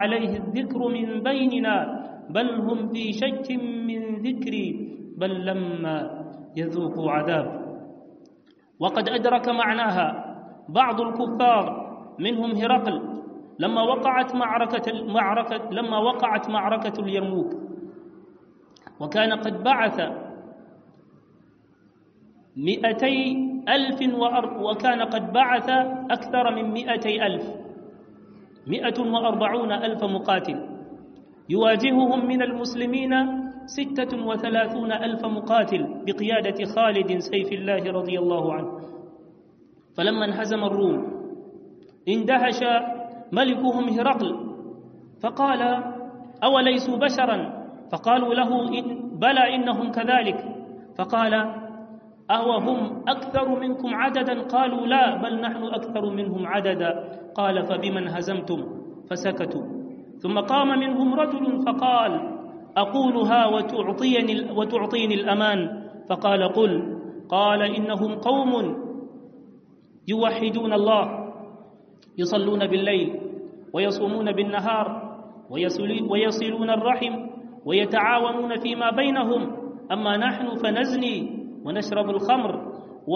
عليه الذكر من بيننا بل هم في شك من ذكري بل لما يذوقوا عذاب وقد أدرك معناها بعض الكفار منهم هرقل لما وقعت معركة معركة لما وقعت معركة اليرموك وكان قد بعث مئتي ألف وأر وكان قد بعث أكثر من مئتي ألف مئة وأربعون ألف مقاتل يواجههم من المسلمين ستة وثلاثون ألف مقاتل بقيادة خالد سيف الله رضي الله عنه فلما انهزم الروم اندهش ملكهم هرقل فقال أوليسوا بشرا فقالوا له إن بلى إنهم كذلك فقال أوهم أكثر منكم عددا قالوا لا بل نحن أكثر منهم عددا قال فبمن هزمتم فسكتوا ثم قام منهم رجل فقال أقولها وتعطيني, وتعطيني الأمان فقال قل قال إنهم قوم يوحدون الله يصلون بالليل ويصومون بالنهار ويصلون الرحم ويتعاونون فيما بينهم أما نحن فنزني ونشرب الخمر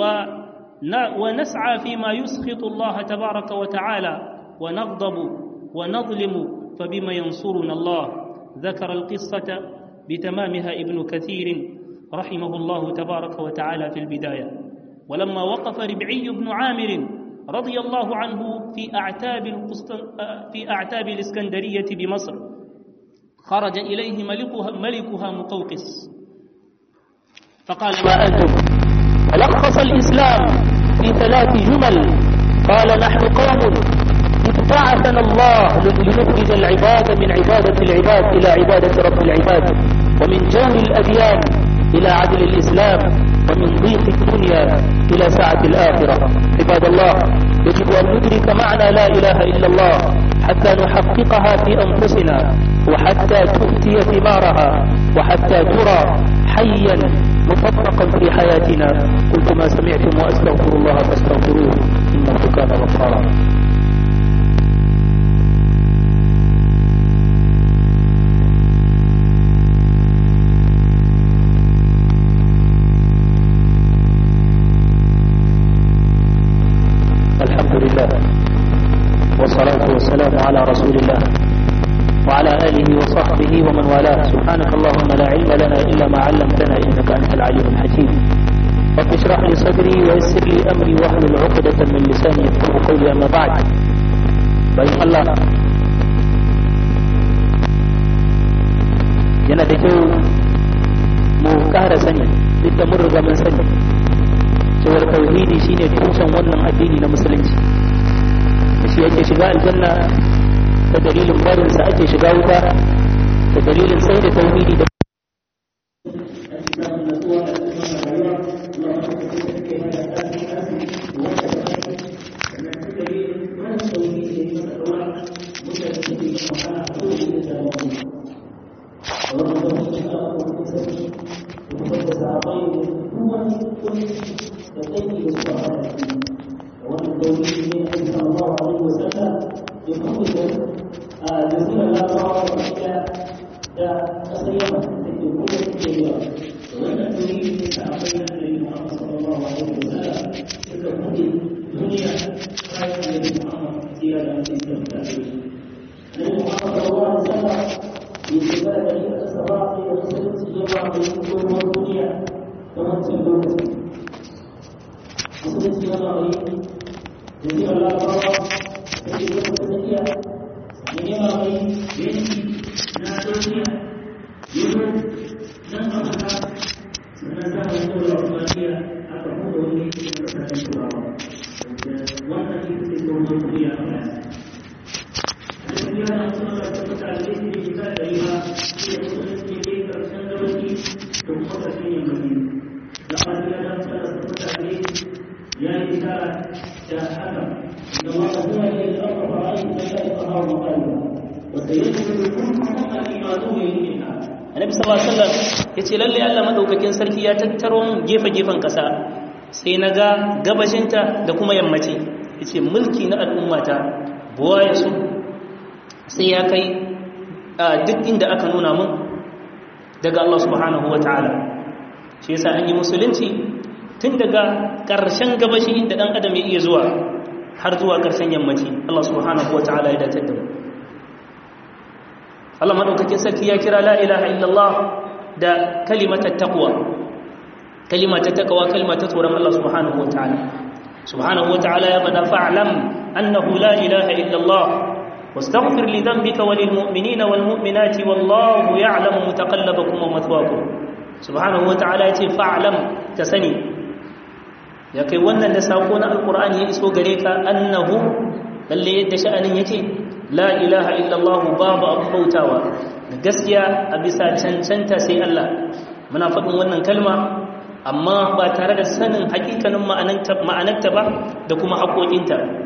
ونسعى فيما يسخط الله تبارك وتعالى ونغضب ونظلم فبما ينصرنا الله ذكر القصة بتمامها ابن كثير رحمه الله تبارك وتعالى في البداية ولما وقف ربعي بن عامر رضي الله عنه في أعتاب, في أعتاب الإسكندرية بمصر خرج إليه ملكها, ملكها مقوقس فقال ما أنتم فلخص الإسلام في ثلاث جمل قال نحن قوم ابتعثنا الله لنخرج العباد من عبادة العباد إلى عبادة رب العباد ومن جهل الأديان إلى عدل الإسلام ومن ضيق الدنيا إلى سعة الآخرة عباد الله يجب أن ندرك معنى لا إله إلا الله حتى نحققها في أنفسنا وحتى تؤتي ثمارها وحتى ترى حيا مطبقا في حياتنا قلت ما سمعتم وأستغفر الله فاستغفروه إنه كان غفارا الحمد لله والصلاة والسلام على رسول الله وعلى آله وصحبه ومن والاه سبحانك اللهم لا علم لنا إلا ما علمتنا إنك أنت العليم الحكيم رب اشرح لي صدري ويسر لي أمري واحلل عقدة من لساني يفقهوا قولي أما بعد بين الله yana da kyau mu ƙara sani duk da mun riga mun sani cewar tauhidi shine tushen wannan addini na musulunci da shi ake shiga aljanna ta dalilin barinsa ake shiga wuta ta dalilin sai da tauhidi da annabi sallallahu alaihi wasallam yace lalle Allah madaukakin sarki ya tattaro mun gefe-gefen kasa sai na ga gabashinta da kuma yammaci yace mulki na al'ummata buwaye su sai ya kai duk inda aka nuna mun daga Allah subhanahu wa ta'ala shi yasa an yi musulunci tun daga ƙarshen gabashi inda ɗan adam ya iya zuwa har zuwa ƙarshen yammaci Allah subhanahu wa ta'ala ya datar da mu Allah maɗaukakin sarki ya kira la ilaha illallah da kalimatar taqwa kalimatar taqwa kalimatar tsoron Allah subhanahu wa ta'ala subhanahu wa ta'ala ya faɗa fa'lam annahu la ilaha illallah واستغفر لذنبك وللمؤمنين والمؤمنات والله يعلم متقلبكم ومثواكم سبحانه وتعالى يتي فاعلم تسني ya kai wannan da sako na alkur'ani ya iso gare ka annahu lalle yadda sha'anin yake la ilaha illallah babu abu bautawa da gaskiya a bisa cancanta sai Allah muna faɗin wannan kalma amma ba tare da sanin hakikanin ma'anarta ba da kuma haƙoƙinta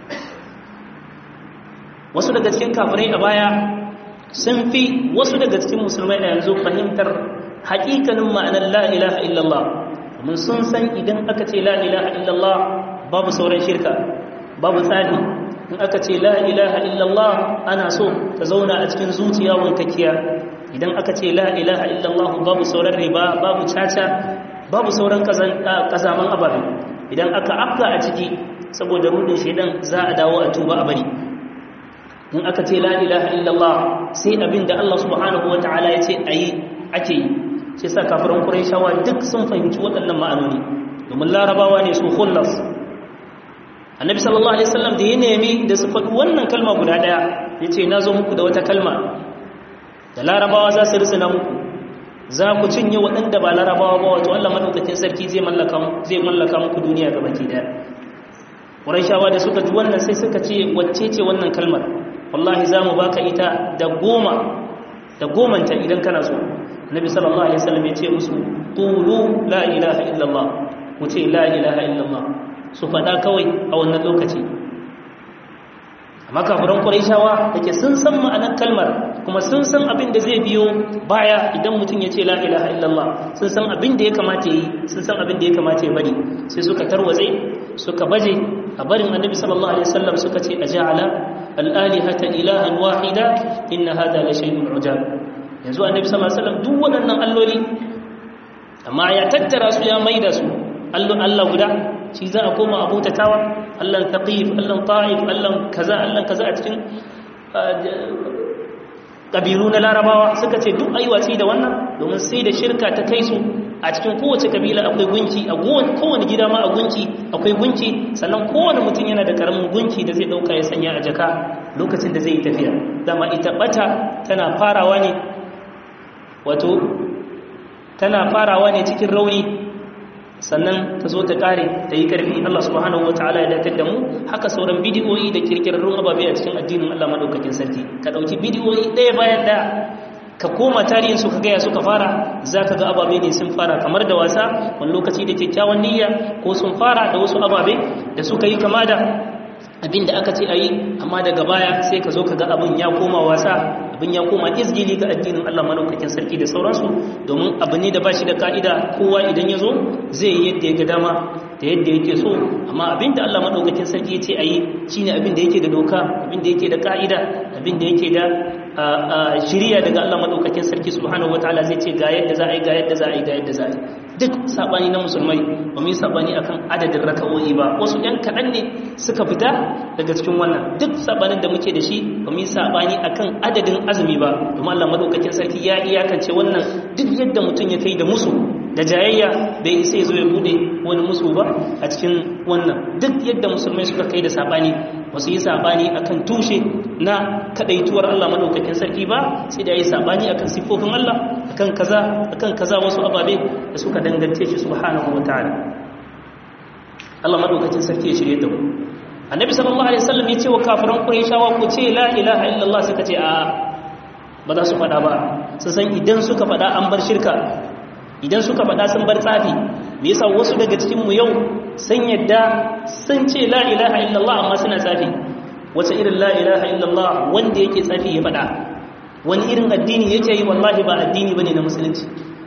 wasu daga cikin kafirai a baya sun fi wasu daga cikin musulmai a yanzu fahimtar hakikanin ma'anar la ilaha illallah mun sun san idan aka ce la ilaha illallah babu sauran shirka babu tsari in aka ce la ilaha illallah ana so ta zauna a cikin zuciya wankakkiya idan aka ce la ilaha illallah babu sauran riba babu caca babu sauran kazaman ababe idan aka afka a ciki saboda rudin shaidan za a dawo a tuba a bari in aka ce la ilaha illallah sai abin da Allah subhanahu wa ta'ala ya ce ayi ake yi shi sa kafirin Qurayshawa duk sun fahimci waɗannan ma'anoni domin larabawa ne su khullas annabi sallallahu alaihi wasallam da ya nemi da su faɗi wannan kalma guda ɗaya ya ce na zo muku da wata kalma da larabawa za su risina muku za ku cinye waɗanda ba larabawa ba wato Allah madaukakin sarki zai mallaka zai mallaka muku duniya ga baki daya Qurayshawa da suka ji wannan sai suka ce wacce ce wannan kalmar wallahi za mu baka ita da goma da gomanta idan kana so nabi sallallahu alaihi wasallam ya ce musu qulu la ilaha illallah ku ce la ilaha illallah su faɗa kawai a wannan lokaci amma kafiran quraishawa dake sun san ma'anar kalmar kuma sun san abin da zai biyo baya idan mutum ya ce la ilaha illallah sun san abin da ya kamata yi sun san abin da ya kamata ya bari sai suka tarwatse suka baje a barin annabi sallallahu alaihi wasallam suka ce aja'ala al-alihata ilahan wahida inna hada la shay'un ujab yanzu annabi sallallahu alaihi wasallam duk waɗannan alloli amma ya tattara su ya maida su allon Allah guda shi za a koma abotatawa Allahn taqif Allahn ta'if Allahn kaza Allahn kaza a cikin ƙabilu na larabawa suka ce duk ayi watsi da wannan domin sai da shirka ta kai su a cikin kowace kabila akwai gunki a kowane gida ma a gunki akwai gunki sannan kowane mutum yana da karamin gunki da zai dauka ya sanya a jaka lokacin da zai yi tafiya dama ita bata tana farawa ne wato tana farawa ne cikin rauni sannan ta zo ta kare ta yi karfi Allah subhanahu wataala ya datar da mu haka sauran bidiyoyi da kirkirarrun ababe a cikin addinin Allah madaukakin sarki ka dauki bidiyoyi ɗaya bayan da ka koma tarihin su ka gaya suka fara za ka ga ababe ne sun fara kamar da wasa wani lokaci da kyakkyawan niyya ko sun fara da wasu ababe da suka yi kama da abin da aka ce a yi amma daga baya sai ka zo ka ga abin ya koma wasa abin ya koma izgili ga addinin Allah malaukakin sarki da sauransu domin abu ne da ba shi da ka'ida kowa idan ya zo zai yi yadda ya ga dama da yadda yake so amma abin da Allah madaukakin sarki ya ce a yi shine abin da yake da doka abin da yake da ka'ida abin da yake da shirya daga Allah madaukakin sarki subhanahu wataala zai ce ga yadda za a yi ga yadda za a yi ga yadda za a yi duk sabani na musulmai ba mu yi sabani akan adadin raka'o'i ba wasu yan kaɗan ne suka fita daga cikin wannan duk sabanin da muke da shi ba mu yi sabani akan adadin azumi ba domin Allah madaukakin sarki ya iyakance wannan duk yadda mutum ya kai da musu da jayayya bai isa ya zo ya bude wani musu ba a cikin wannan duk yadda musulmai suka kai da sabani ba su yi sabani akan tushe na kadaituwar Allah madaukakin sarki ba sai da yi sabani akan sifofin Allah akan kaza akan kaza wasu ababe da suka dangance shi subhanahu wataala Allah madaukakin sarki ya shirye da mu Annabi sallallahu alaihi wasallam ya ce wa kafiran Qurayshawa ku ce la ilaha illallah suka ce a ba za su faɗa ba su san idan suka faɗa an bar shirka idan suka faɗa sun bar tsafi me yasa wasu daga cikin mu yau sun yadda sun ce la ilaha illallah amma suna tsafi wace irin la ilaha illallah wanda yake tsafi ya faɗa wani irin addini yake yi wallahi ba addini bane na musulunci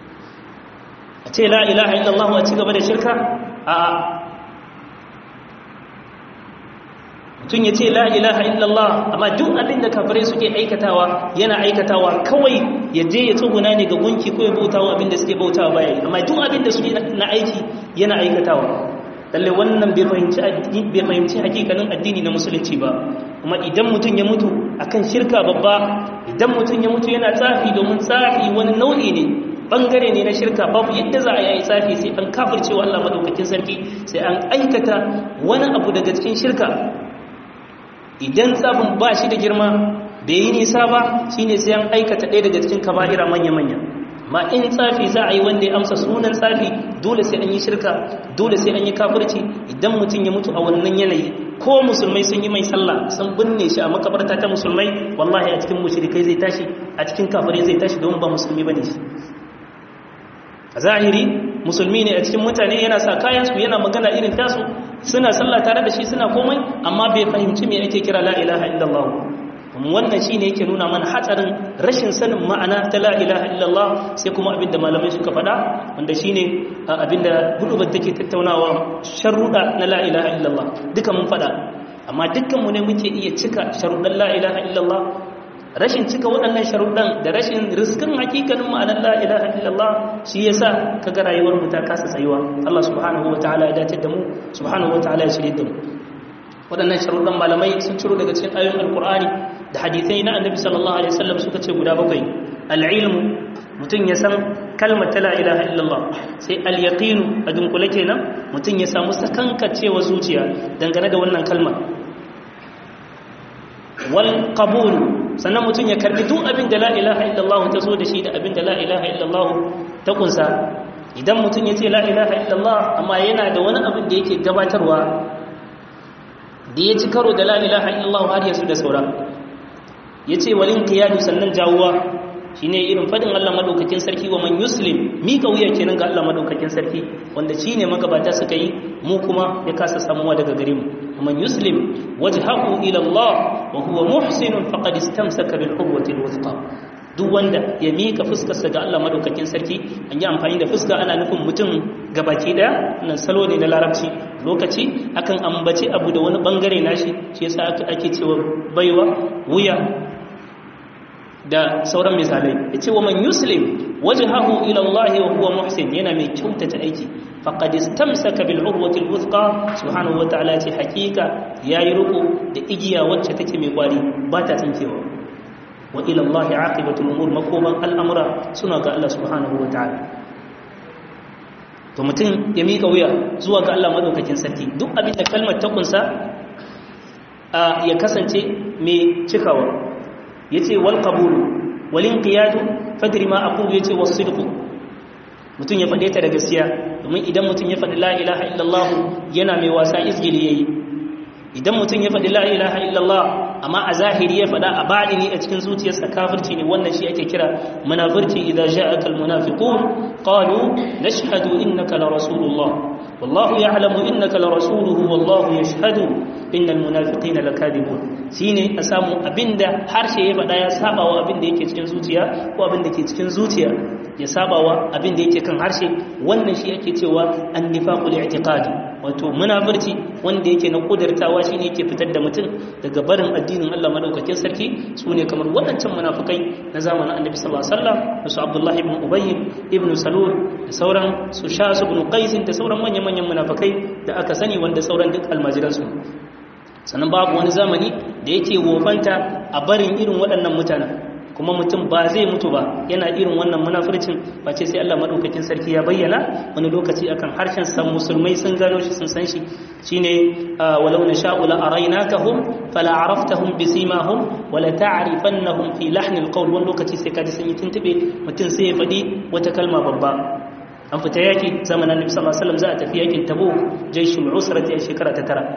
a ce la ilaha illallah a ci gaba da shirka a tun ya ce la ilaha illallah amma duk abin da kafirai suke aikatawa yana aikatawa kawai ya je ya tsuguna ne ga gunki ko ya bautawa abin da suke bautawa baya amma duk abin da suke na aiki yana aikatawa lalle wannan bai fahimci bai fahimci hakikanin addini na musulunci ba kuma idan mutum ya mutu akan shirka babba idan mutum ya mutu yana tsafi domin tsafi wani nau'i ne bangare ne na shirka babu yadda za a yi tsafi sai an kafircewa Allah madaukakin sarki sai an aikata wani abu daga cikin shirka idan tsafin ba shi da girma bai yi nisa ba shine sai an aikata ɗaya daga cikin kaba'ira manya-manya ma in tsafi za a yi wanda ya amsa sunan tsafi dole sai an yi shirka dole sai an yi kafirci idan mutum ya mutu a wannan yanayi ko musulmai sun yi mai sallah sun binne shi a makabarta ta musulmai wallahi a cikin mushrikai zai tashi a cikin kafirai zai tashi don ba musulmi bane shi a zahiri musulmi ne a cikin mutane yana sa kayansu yana magana irin tasu suna sallah tare da shi suna komai amma bai fahimci me ake kira la ilaha illallah wannan shine yake nuna mana hatsarin rashin sanin ma'ana ta la ilaha illallah sai kuma abinda malamai suka faɗa wanda shine abinda gudubar take tattaunawa sharuɗa na la ilaha illallah duka mun faɗa amma dukkan mu ne muke iya cika sharuɗan la ilaha illallah rashin cika waɗannan sharuɗan da rashin riskin hakikanin ma'anar la ilaha illallah shi yasa kaga rayuwar mu ta kasa tsayuwa Allah subhanahu wataala ya dace da mu subhanahu wataala ya shirye da mu waɗannan sharuɗan malamai sun ciro daga cikin ayoyin alkur'ani da hadithai na annabi sallallahu alaihi wasallam suka ce guda bakwai al-ilmu mutum ya san kalmar ta la ilaha illallah sai al-yaqinu a dunkule kenan mutum ya samu sakankacewa zuciya dangane da wannan kalmar wal qabul sannan mutum ya karbi duk abin da la ilaha illallah ta zo da shi da abin da la ilaha illallah ta kunsa idan mutum ya ce la ilaha illallah amma yana da wani abin da yake gabatarwa da ya ci karo da la ilaha illallah har yasu da saura ya ce walin qiyadu sannan jawuwa shine irin fadin Allah madaukakin sarki wa man yuslim mika wuya kenan ga Allah madaukakin sarki wanda shine magabata suka yi mu kuma ya kasa samuwa daga gare mu man yuslim wajhahu ila Allah wa huwa muhsin faqad istamsaka bil quwwati al wuthqa duk wanda ya mika fuskarsa ga Allah madaukakin sarki an yi amfani da fuska ana nufin mutum gabaki daya nan salo ne na larabci lokaci akan ambaci abu da wani bangare nashi shi yasa ake cewa baiwa wuya da sauran misalai yace wa man yuslim wajhahu ila Allah wa huwa muhsin yana mai kyautata aiki faqad istamsaka bil urwati al wuthqa subhanahu wa ta'ala ce hakika yayi ruku da igiya wacce take mai kwari ba ta tsinkewa wa ila Allah aqibatu al umur makoman al'amura suna ga Allah subhanahu wa ta'ala to mutum ya mika wuya zuwa ga Allah madaukakin sarki duk abin da kalmar ta kunsa ya kasance mai cikawa yace wal qabulu wal inqiyadu fadri ma aqulu yace was sidqu mutum ya fade ta da gaskiya domin idan mutum ya fadi la ilaha illallah yana mai wasa izgili yayi idan mutum ya fadi la ilaha illallah amma a zahiri ya fada a badini a cikin zuciyarsa kafirci ne wannan shi ake kira munafirci idza ja'aka al munafiqun qalu nashhadu innaka la rasulullah wallahu ya'lamu innaka la rasuluhu wallahu yashhadu innal munafiqina lakadibun shine a samu abinda harshe ya faɗa ya sabawa abinda yake cikin zuciya ko abinda ke cikin zuciya ya sabawa abinda yake kan harshe wannan shi ake cewa annifaqul i'tiqadi wato munafirci wanda yake na kudirtawa shine yake fitar da mutum daga barin addinin Allah madaukakin sarki sune kamar waɗancan munafikai na zamanin Annabi sallallahu alaihi wasallam da su Abdullah ibn Ubay ibn Salul da sauran su Shas ibn Qais da sauran manyan manyan munafikai da aka sani wanda sauran duk almajiransu sannan babu wani zamani da yake wofanta a barin irin waɗannan mutanen kuma mutum ba zai mutu ba yana irin wannan munafircin ba ce sai Allah madaukakin sarki ya bayyana wani lokaci akan harshen san musulmai sun gano shi sun san shi shine walau nasha'u la araynakahum fala araftahum bisimahum wala ta'rifannahum fi lahn alqawl wani lokaci sai kaji sun yi tuntube mutum sai ya fadi wata kalma babba an fita yaki zamanin Nabi sallallahu alaihi wasallam za a tafi yakin Tabuk jaishul usrati a shekara ta tara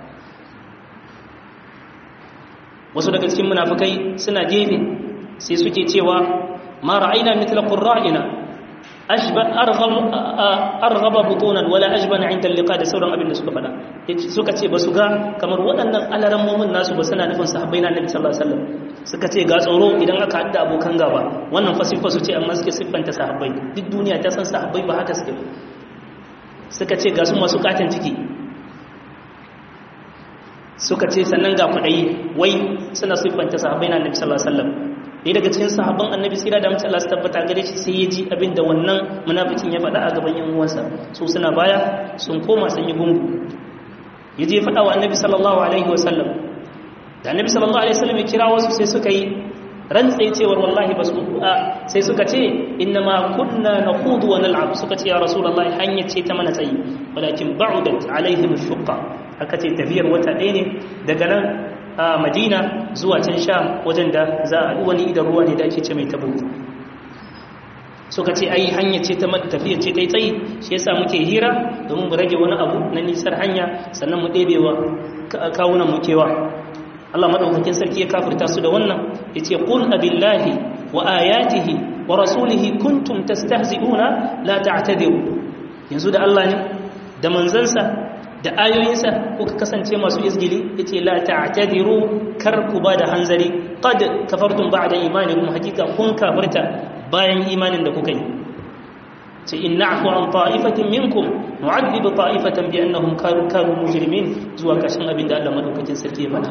wasu daga cikin munafikai suna gefe sai suke cewa ma ra'ayna mithla qurra'ina ashba arghab arghaba butunan wala ajbana 'inda al-liqa da sauran abin da suka fada suka ce ba su ga kamar waɗannan alaran mu'min nasu ba suna nufin sahabbai na Annabi sallallahu alaihi wasallam suka ce ga tsoro idan aka hadda abokan gaba wannan fasifa su ce amma suke siffanta sahabbai duk duniya ta san sahabbai ba haka suke ba. suka ce ga su masu katon ciki suka ce sannan ga kuɗai wai suna siffanta sahabbai na annabi sallallahu alaihi wasallam ɗaya daga cikin sahabban annabi sai da mace Allah su tabbata gare shi sai ya ji abin da wannan munafikin ya faɗa a gaban yan uwansa su suna baya sun koma sun yi gungu ya je faɗa wa annabi sallallahu alaihi wasallam da annabi sallallahu alaihi wasallam ya kira wasu sai suka yi rantsai cewar wallahi ba su sai suka ce inna ma kunna nakhudu wa nal'ab suka ce ya rasulullahi hanya ce ta mana tsayi walakin ba'udat alaihim shuqqa aka ce tafiyar wata ɗaya ne daga nan a madina zuwa can sha wajen da za a wani idan ruwa ne da ake ce mai tabo suka ce ai hanya ce ta tafiyar ce ta yi tsayi shi yasa muke hira domin mu rage wani abu na nisar hanya sannan mu ɗebewa kawunan mu kewa Allah madaukakin sarki ya kafirta su da wannan yace qul abillahi wa ayatihi wa rasulihi kuntum tastahzi'una la ta'tadiru yanzu da Allah ne da manzansa da ayoyinsa kuka kasance masu izgili yace la ta'tadiru kar ku ba da hanzari qad kafartum ba'da imanikum hakika kun kafirta bayan imanin da kuka yi ce in na'fu an ta'ifatin minkum nu'adhibu ta'ifatan bi annahum kanu mujrimin zuwa kashin abin da Allah madaukakin sarki ya faɗa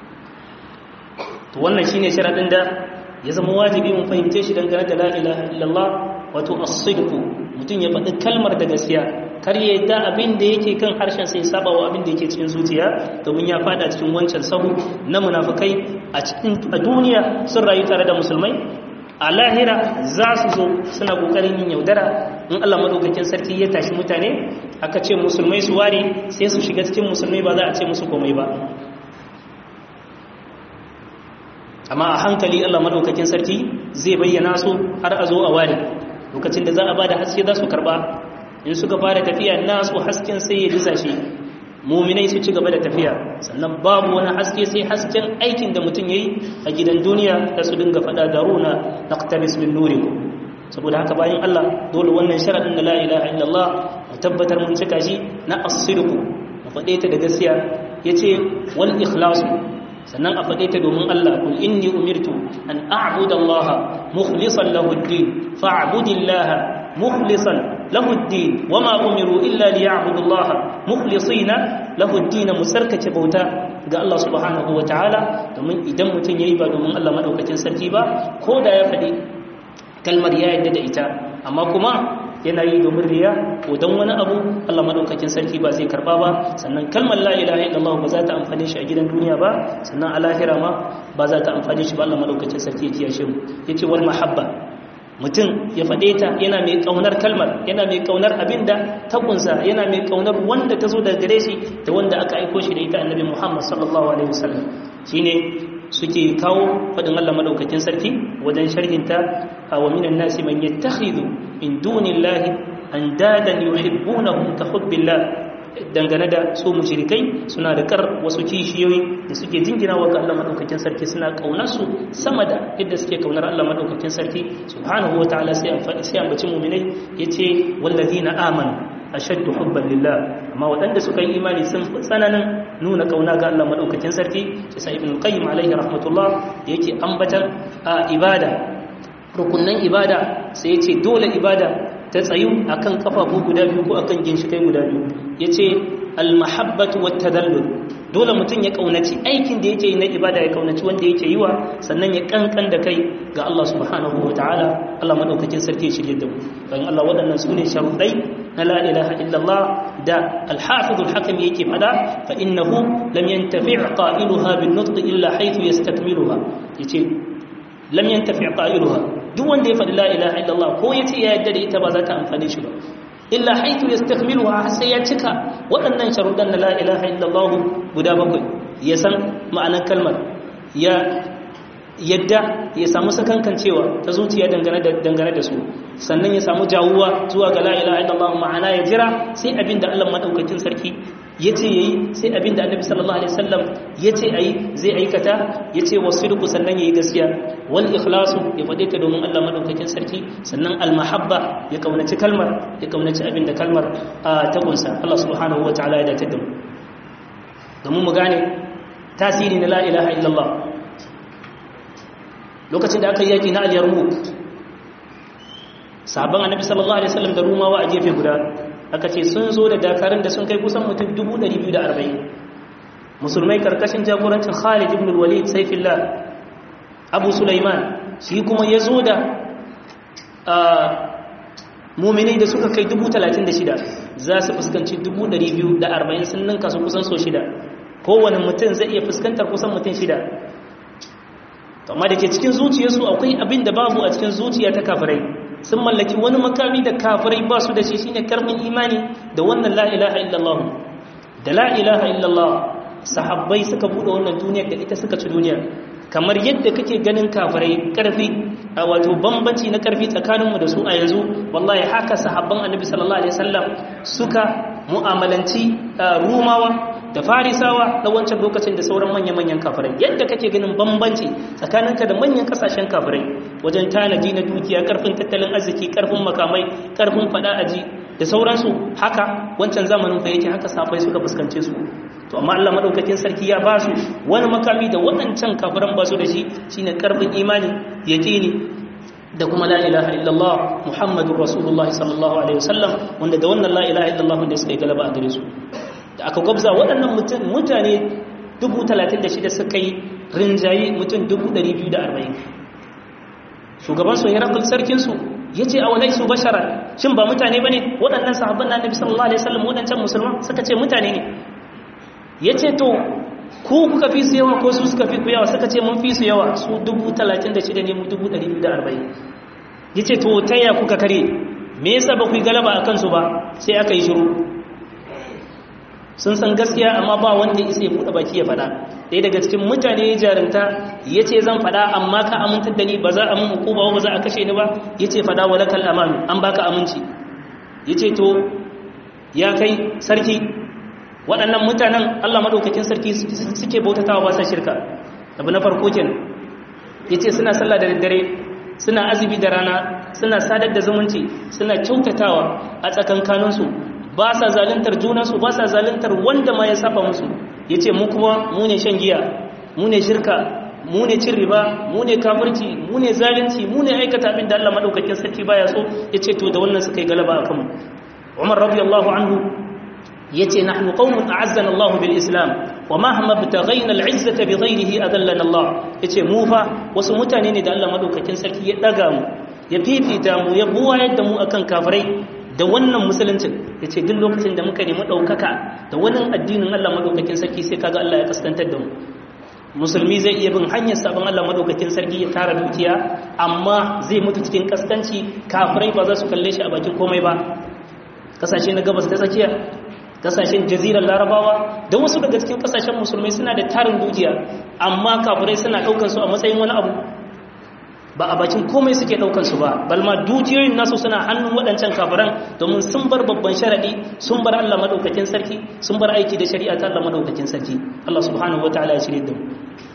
to wannan shine sharadin da ya zama wajibi mun fahimce shi dangane da la ilaha illallah wato as-sidq mutum ya faɗi kalmar da gaskiya kar ya yadda abin da yake kan harshen sai saba wa abin da yake cikin zuciya domin ya fada cikin wancan sahu na munafikai a cikin a duniya sun rayu tare da musulmai a lahira za su zo suna kokarin yin yaudara in Allah madaukakin sarki ya tashi mutane aka ce musulmai su ware sai su shiga cikin musulmai ba za a ce musu komai ba amma a hankali Allah madaukakin sarki zai bayyana su har a zo a ware lokacin da za a bada haske za su karba in suka fara tafiya nasu hasken sai ya disa shi muminai su ci gaba da tafiya sannan babu wani haske sai hasken aikin da mutum yayi a gidan duniya da su dinga fada daruna naqtabis min nurikum saboda haka bayan Allah dole wannan sharadin da la ilaha illallah mu tabbatar mun cika shi na as-sidq mu fade ta da gaskiya yace wal ikhlas sannan a faɗe ta domin Allah kul inni umirtu an a'budu Allah mukhlishan lahu ad-din fa'budillaha mukhlishan lahu ad-din wama umiru illa liya'budu Allah mukhlisina lahu ad-din musarkace bauta ga Allah subhanahu wa ta'ala domin idan mutum yayi ba domin Allah madaukakin sarki ba ko da ya faɗi kalmar ya yadda da ita amma kuma yana yi domin riya ko don wani abu Allah madaukakin sarki ba zai karba ba sannan kalmar la ilaha illallah ba za ta amfane shi a gidan duniya ba sannan a lahira ma ba za ta amfane shi ba Allah madaukakin sarki ya kiyashe mu yace wal mahabba mutum ya faɗe ta yana mai kaunar kalmar yana mai kaunar abinda ta kunsa yana mai kaunar wanda ta zo daga gare shi da wanda aka aiko shi da ita annabi Muhammad sallallahu alaihi wasallam shine suke kawo faɗin Allah madaukakin sarki wajen sharhinta wa minan nasi man yattakhidhu min dunillahi andadan yuhibbunahum ka hubbillah dangane da su mushrikai suna da kar wasu kishiyoyi da suke jingina wa ga Allah madaukakin sarki suna kaunar su sama da yadda suke kaunar Allah madaukakin sarki subhanahu wataala sai an sai an bace mu'minai yace wallazina amanu ashaddu hubban lillah amma waɗanda suka yi imani sun fi tsananin nuna kauna ga Allah madaukakin sarki sai sa ibn qayyim alaihi rahmatullah da yake ambatan a ibada rukunnan ibada sai yace dole ibada ta tsayu akan kafafu guda biyu ko akan ginshikai guda biyu yace al mahabbatu wat tadallul dole mutum ya kaunaci aikin da yake yi na ibada ya kaunaci wanda yake yi wa sannan ya kankan da kai ga Allah subhanahu wa ta'ala Allah madaukakin sarki ya shirye da mu bayan Allah waɗannan su ne sharuɗai na la ilaha illallah da al-hafiz al-hakim yake fada fa innahu lam yantafi' qailuha bin nutq illa haythu yastakmiluha yace lam yantafi' qailuha duk wanda ya faɗi la ilaha illallah ko yace ya yadda da ita ba za ta amfane shi ba illa haitu yastakmiluha har sai ya cika waɗannan sharuɗan na la ilaha illallah guda bakwai ya san ma'anar kalmar ya yadda ya samu sakankancewa ta zuciya dangane da dangane da su sannan ya samu jawuwa zuwa ga la ilaha illallah ma'ana ya jira sai abin da Allah madaukakin sarki yace yayi sai abin da Annabi sallallahu alaihi wasallam yace ayi zai aikata yace wasidqu sannan yayi gaskiya wal ikhlasu ya fade ta domin Allah madaukakin sarki sannan al mahabba ya kaunaci kalmar ya kaunaci abin da kalmar ta kunsa Allah subhanahu wataala ya dace da mu domin mu gane tasiri na la ilaha illallah lokacin da aka yi yaki na al-yarmouk sahabban annabi sallallahu alaihi wasallam da rumawa a gefe guda aka ce sun zo da dakarun da sun kai kusan mutum 240 musulmai karkashin jagorancin Khalid ibn al-Walid Saifullah Abu Sulaiman shi kuma ya zo da muminai da suka kai 36 za su fuskanci 240 sun ninka su kusan so shida kowane mutum zai iya fuskantar kusan mutum shida amma da ke cikin zuciyarsu akwai abin da babu a cikin zuciya ta kafirai sun mallaki wani makami da kafirai ba su da shi shine karfin imani da wannan la ilaha illallah da la ilaha illallah sahabbai suka bude wannan duniyar da ita suka ci duniya kamar yadda kake ganin kafirai karfi a wato bambanci na karfi tsakaninmu da su a yanzu wallahi haka sahabban annabi sallallahu alaihi wasallam suka mu'amalanci rumawa da farisawa na wancan lokacin da sauran manya-manyan kafirai yadda kake ganin bambanci tsakaninka da manyan kasashen kafirai wajen tanaji na dukiya karfin tattalin arziki karfin makamai karfin fada aji da sauransu haka wancan zamanin fa yake haka safai suka fuskance su to amma Allah madaukakin sarki ya ba su wani makami da waɗancan kafiran ba su da shi shine karfin imani yaqini da kuma la ilaha illallah muhammadur rasulullahi sallallahu alaihi wasallam wanda da wannan la ilaha illallah da suka yi galaba a gare su da aka gwabza waɗannan mutane 36,000 suka yi rinjaye mutum 240 shugabansu herakul sarkinsu ya ce a walai su bashara shin ba mutane ba ne waɗannan sahabban na nabi sallallahu alaihi wasallam waɗancan musulman suka ce mutane ne ya ce to ku kuka fi su yawa ko su suka fi ku yawa suka ce mun fi su yawa su 36,000 ne mu 240 ya ce to ta ya kuka kare me yasa ba ku yi galaba a kansu ba sai aka yi shiru sun san gaskiya amma ba wanda isa ya buɗe baki ya faɗa ɗaya daga cikin mutane ya jarinta ya ce zan faɗa amma ka amintar da ni ba za a mun hukuma ba za a kashe ni ba ya ce faɗa wa lakal amanu an baka aminci ya ce to ya kai sarki waɗannan mutanen allah maɗaukakin sarki suke bautatawa ba sa shirka abu na farko kenan ya ce suna sallah da daddare suna azumi da rana suna sadar da zumunci suna kyautatawa a tsakankaninsu ba sa zaluntar junansu ba sa zaluntar wanda ma ya saba musu ya ce mu kuma mu ne shan giya mu ne shirka mu ne cin riba mu ne kafirci mu ne zalunci mu ne aikata abin da Allah madaukakin sarki baya so ya ce to da wannan suka yi galaba a kanmu Umar radiyallahu anhu ya ce nahnu qaumun a'azzana Allah bil Islam wa mahma btaghayna al izzata bi ghayrihi adallana Allah yace mu fa wasu mutane ne da Allah madaukakin sarki ya daga mu ya fifita mu ya buwa yadda mu akan kafirai da wannan musuluncin ya ce duk lokacin da muka nemi ɗaukaka da wani addinin Allah maɗaukakin sarki sai kaga Allah ya kaskantar da mu musulmi zai iya bin hanyar sabon Allah maɗaukakin sarki ya tara dukiya amma zai mutu cikin kaskanci kafirai ba za su kalle shi a bakin komai ba kasashe na gabas ta tsakiya kasashen jazirar larabawa da wasu daga cikin kasashen musulmai suna da tarin dukiya amma kafirai suna ɗaukar su a matsayin wani abu ba a bakin komai suke daukan su ba balma dukiyoyin nasu suna hannun waɗancan kafiran domin sun bar babban sharadi sun bar Allah madaukakin sarki sun bar aiki da shari'a ta Allah madaukakin sarki Allah subhanahu wataala ya shirye da mu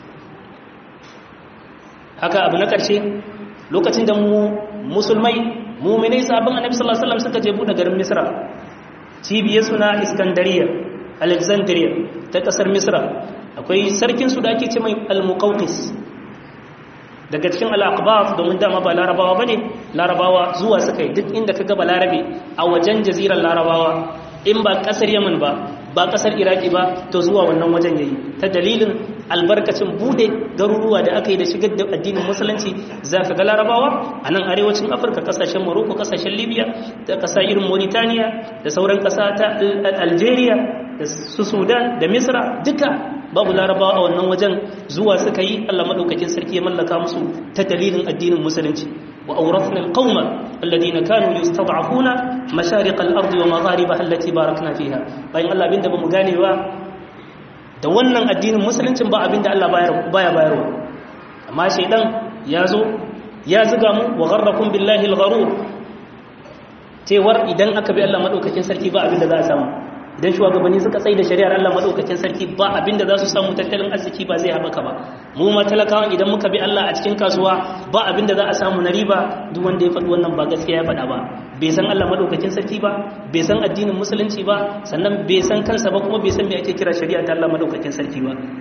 haka abu na ƙarshe lokacin da mu musulmai mu'minai sabon annabi sallallahu alaihi wasallam suka je buɗe garin Misra cibiyar suna Iskandariya Alexandria ta ƙasar Misra akwai sarkin su da ake ce mai Al-Muqawqis daga cikin al'aqbaf domin dama ba larabawa bane larabawa zuwa suka yi duk inda ka gaba larabe a wajen jazirar larabawa in ba kasar yaman ba ba kasar iraki ba to zuwa wannan wajen yayi ta dalilin albarkacin bude garuruwa da aka yi da shigar da addinin musulunci za ka ga larabawa a nan arewacin afirka kasashen morocco kasashen libya da kasa irin mauritania da sauran kasa ta algeria da su sudan da misra duka babu larabawa a wannan wajen zuwa suka yi Allah madaukakin sarki ya mallaka musu ta dalilin addinin musulunci wa awrathna alqauma alladhina kanu yustad'afuna mashariq al-ardi wa magharibaha allati barakna fiha bayan Allah abinda bamu gane ba da wannan addinin musuluncin ba abinda Allah baya bayarwa amma shaydan ya zo ya zuga mu wa gharrakum billahi al-gharur cewar idan aka bi Allah madaukakin sarki ba abinda za a samu idan shugabanni suka tsaye da shari'ar Allah madaukakin sarki ba abinda za su samu tattalin arziki ba zai haɓaka ba mu ma talakawan idan muka bi Allah a cikin kasuwa ba abinda za a samu na riba duk wanda ya faɗi wannan ba gaskiya ya faɗa ba bai san Allah madaukakin sarki ba bai san addinin musulunci ba sannan bai san kansa ba kuma bai san me ake kira shari'a ta Allah madaukakin sarki ba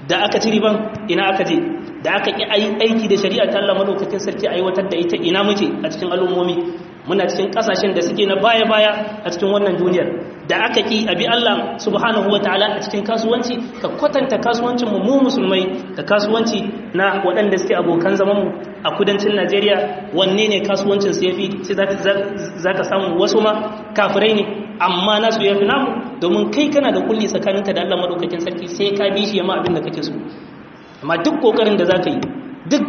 da aka ci riban ina aka je da aka ƙi aiki da shari'a ta Allah madaukakin sarki aiwatar da ita ina muke a cikin al'ummomi muna cikin kasashen da suke na baya-baya a cikin wannan duniyar da aka ƙi abi Allah subhanahu wa ta'ala a cikin kasuwanci ka kwatanta kasuwancin mu mu musulmai da kasuwanci na waɗanda suke abokan zaman mu a kudancin Najeriya wanne ne kasuwancin su yafi sai za ka samu wasu ma kafirai ne amma nasu yafi namu domin kai kana da kulli tsakaninka da Allah madaukakin sarki sai ka bi shi yamma abin da kake so amma duk kokarin da za ka yi duk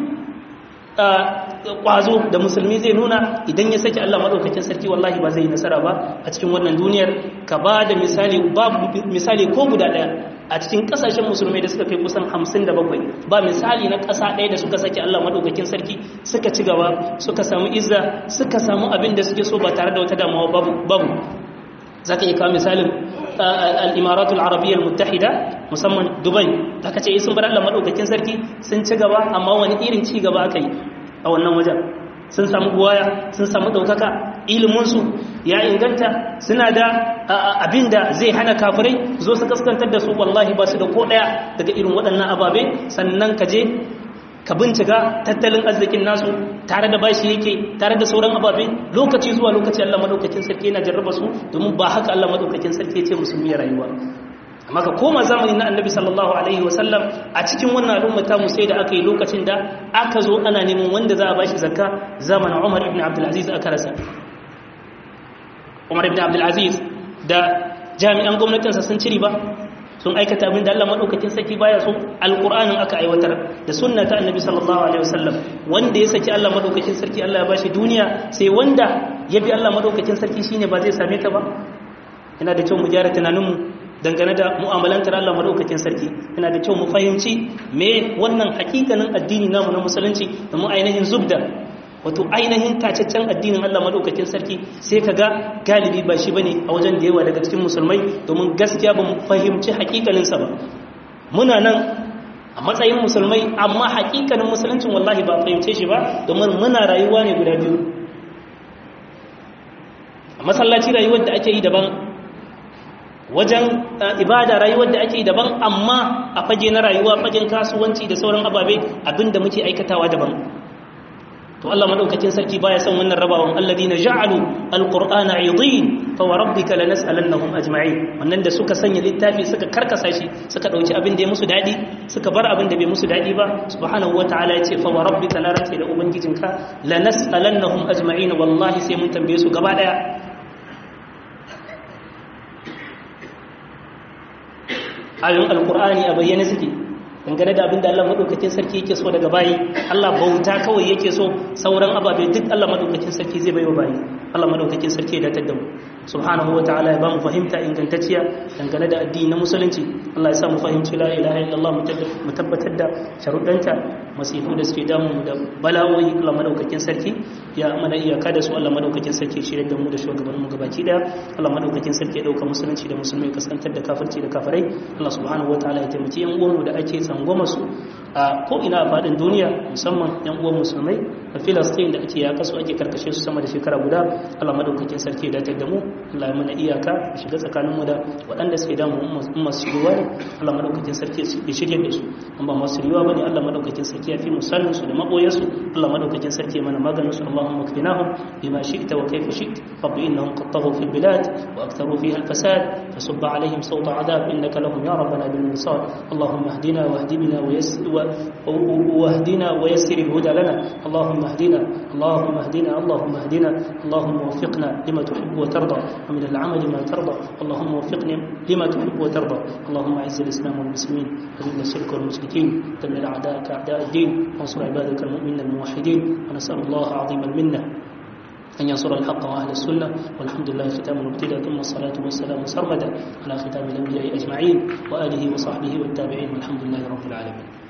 kwazo da musulmi zai nuna idan ya saki Allah maɗaukakin sarki wallahi ba zai yi nasara ba a cikin wannan duniyar ka ba da misali babu misali ko guda ɗaya a cikin ƙasashen musulmai da suka kai kusan hamsin da bakwai ba misali na ƙasa ɗaya da suka saki Allah maɗaukakin sarki suka ci gaba suka samu izza suka samu abin da suke so ba tare da wata damuwa babu za ka iya kawo misalin al'imaratul arabiyyar mutahida musamman dubai da ka ce sun bar allah maɗaukakin sarki sun ci gaba amma wani irin ci gaba aka yi a wannan wajen sun samu buwaya sun samu ɗaukaka iliminsu ya inganta suna da abin da zai hana kafirai zo su kaskantar da su wallahi ba su da ko ɗaya daga irin waɗannan ababe sannan ka je ka bincika tattalin arzikin nasu tare da bashi yake tare da sauran ababe lokaci zuwa lokaci Allah madaukakin sarki yana jarraba su domin ba haka Allah madaukakin sarki ya ce musulmi ya rayuwa amma ka koma zamani na annabi sallallahu alaihi wasallam a cikin wannan al'umma ta mu sai da aka yi lokacin da aka zo ana neman wanda za a bashi zakka zamanin Umar ibn Abdul Aziz aka rasa Umar ibn Abdul Aziz da jami'an gwamnatinsa sun ciri ba sun aikata abin da Allah madaukakin saki baya so alqur'anin aka aiwatar da sunna ta annabi sallallahu alaihi wasallam wanda ya saki Allah madaukakin sarki Allah ya bashi duniya sai wanda ya bi Allah madaukakin sarki shine ba zai same ta ba yana da kyau mu gyara tunaninmu dangane da mu'amalantar Allah madaukakin sarki yana da kyau mu fahimci me wannan hakikanin addini namu na musulunci da mu ainihin zubda wato ainihin tacaccen addinin Allah madaukakin sarki sai ka ga galibi ba shi bane a wajen da yawa daga cikin musulmai domin gaskiya ba mu fahimci hakikaninsa ba muna nan a matsayin musulmai amma hakikanin musuluncin wallahi ba fahimce shi ba domin muna rayuwa ne guda biyu a masallaci rayuwar da ake yi daban wajen ibada rayuwar da ake yi daban amma a fage na rayuwa fagen kasuwanci da sauran ababe abinda muke aikatawa daban to Allah madaukakin sarki baya son wannan rabawan alladina ja'alu alqur'ana 'idin fa wa rabbika lanas'alannahum ajma'in wannan da suka sanya littafi suka karkasa shi suka dauki abin da ya musu dadi suka bar abin da bai musu dadi ba subhanahu wata'ala yace fa wa rabbika la rati da ubangijinka lanas'alannahum ajma'in wallahi sai mun tambaye su gaba daya ayoyin alqur'ani a bayyane suke dangane da abin da Allah madaukakin sarki yake so daga bayi Allah bauta kawai yake so sauran ababe duk Allah madaukakin sarki zai baiwa bayi Allah madaukakin sarki ya datar da mu subhanahu wataala ya ba mu fahimta ingantacciya dangane da addini na musulunci Allah ya sa mu fahimci la ilaha illallah mu tabbatar da sharuɗanta masifu da suke damu da bala'o'i Allah madaukakin sarki ya mana iyaka da su Allah madaukakin sarki shirye da mu da shugaban mu gabaki daya Allah madaukakin sarki ya dauka musulunci da musulmai kaskantar da kafirci da kafirai Allah subhanahu wataala ya taimaki yan uwan mu da ake tsangwama su a ko ina a fadin duniya musamman yan uwan musulmai a Filistin da ake yaka su ake karkashe su sama da shekara guda Allah madaukakin sarki ya datar da mu Allah ya mana iyaka shiga tsakanin mu da waɗanda suke damu masu shiriwa ne Allah madaukakin sarki ya shirye da su an ba masu shiriwa bane Allah madaukakin sarki ya fi musallin su da maboyan su Allah madaukakin sarki ya mana maganin su Allahumma kfinahum bima shi'ta wa kayfa shi'ta rabbi innahum qad taghaw fil bilad wa aktharu fiha al fasad fasubba alaihim sawta adab innaka lahum ya rabbana bil mirsad اللهم اهدنا واهد بنا ويسر واهدنا ويسر الهدى لنا اللهم اهدنا اللهم اهدنا اللهم اهدنا اللهم وفقنا لما تحب وترضى ومن العمل ما ترضى اللهم وفقنا لما تحب وترضى اللهم اعز الاسلام والمسلمين وذل الشرك والمشركين دمر اعداءك اعداء الدين وانصر عبادك المؤمنين الموحدين ونسال الله عظيم المنه أن ينصر الحق وأهل السنة والحمد لله ختام المبتدى ثم الصلاة والسلام سرمدا على ختام الأنبياء أجمعين وآله وصحبه والتابعين والحمد لله رب العالمين